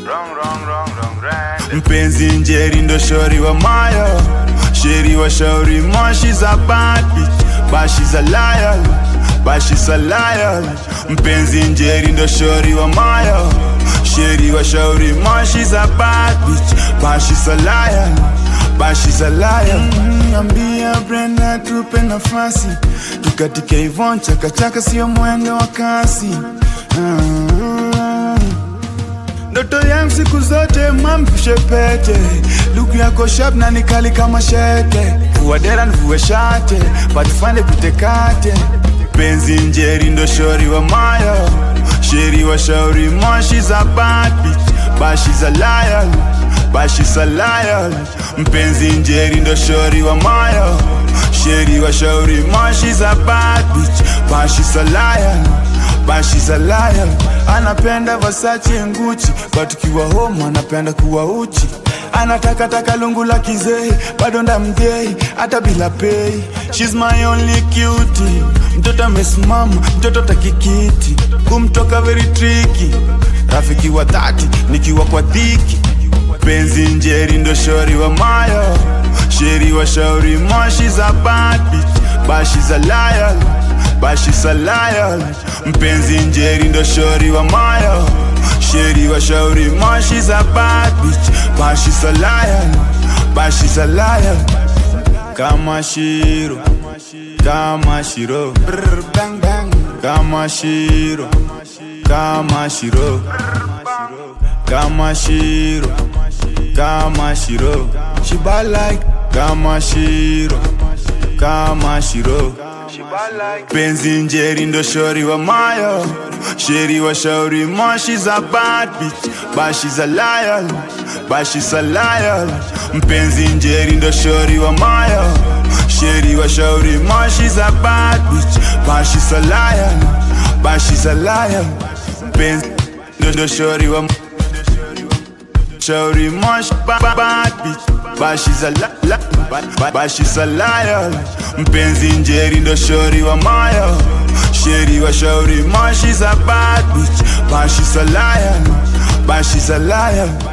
mpenzi njeri ndo shori wa mayo sheri wa shauri mo she's a bad bitch but she's a liar but she's a liar mpenzi njeri ndo shori wa mayo sheri wa shauri mo she's a bad bitch but she's a liar but she's a liar mm, ambia Brenda tupe nafasi tukatike Ivon chakachaka sio mwendo wa kasi ah. Ndoto yangu siku zote mamvishe pete, luku yako sharp na nikali kama shete, vua dera nivue shate, patufande tutekate. Penzi njeri ndo shori wa mayo, sheri wa shauri mo, she's a bad bitch, but she's a liar, but she's a liar. Mpenzi njeri ndo shori wa mayo, sheri wa shauri mo, she's a bad bitch, but she's a liar but she's a liar. Anapenda Versace Ngucci, but tukiwa home anapenda kuwa uchi. Anataka taka lungu la kizee, bado ndamgei hata bila pay. She's my only cutie. Mtoto amesimama, mtoto takikiti, kumtoka very tricky. Rafiki wa dhati, nikiwa kwa dhiki. Penzi njeri ndo shori wa mayo, sheri wa shauri mo, she's a bad bitch, but she's a liar but she's a liar. Mpenzi njeri ndo shori wa mayo, sheri wa shauri mo, she's a bad bitch, but she's a liar, but she's a liar. Kama shiro, kama shiro, brr, bang bang. Kama shiro, kama shiro, kama shiro, kama shiro. She bad like kama shiro, kama shiro. Penzi njeri ndo shori wa mayo Sheri wa shauri mo She's a bad bitch But she's a liar But she's a liar Mpenzi njeri ndo shori wa mayo Sheri wa shauri mo She's a bad bitch But she's a liar But she's a liar Mpenzi ndo shori wa Shauri mo She's a bad bitch But she's a li- li- but, but, but she's a liar Mpenzi njeri ndo shori wa mayo Sheri wa shauri mo She's a bad bitch But she's a liar But she's a liar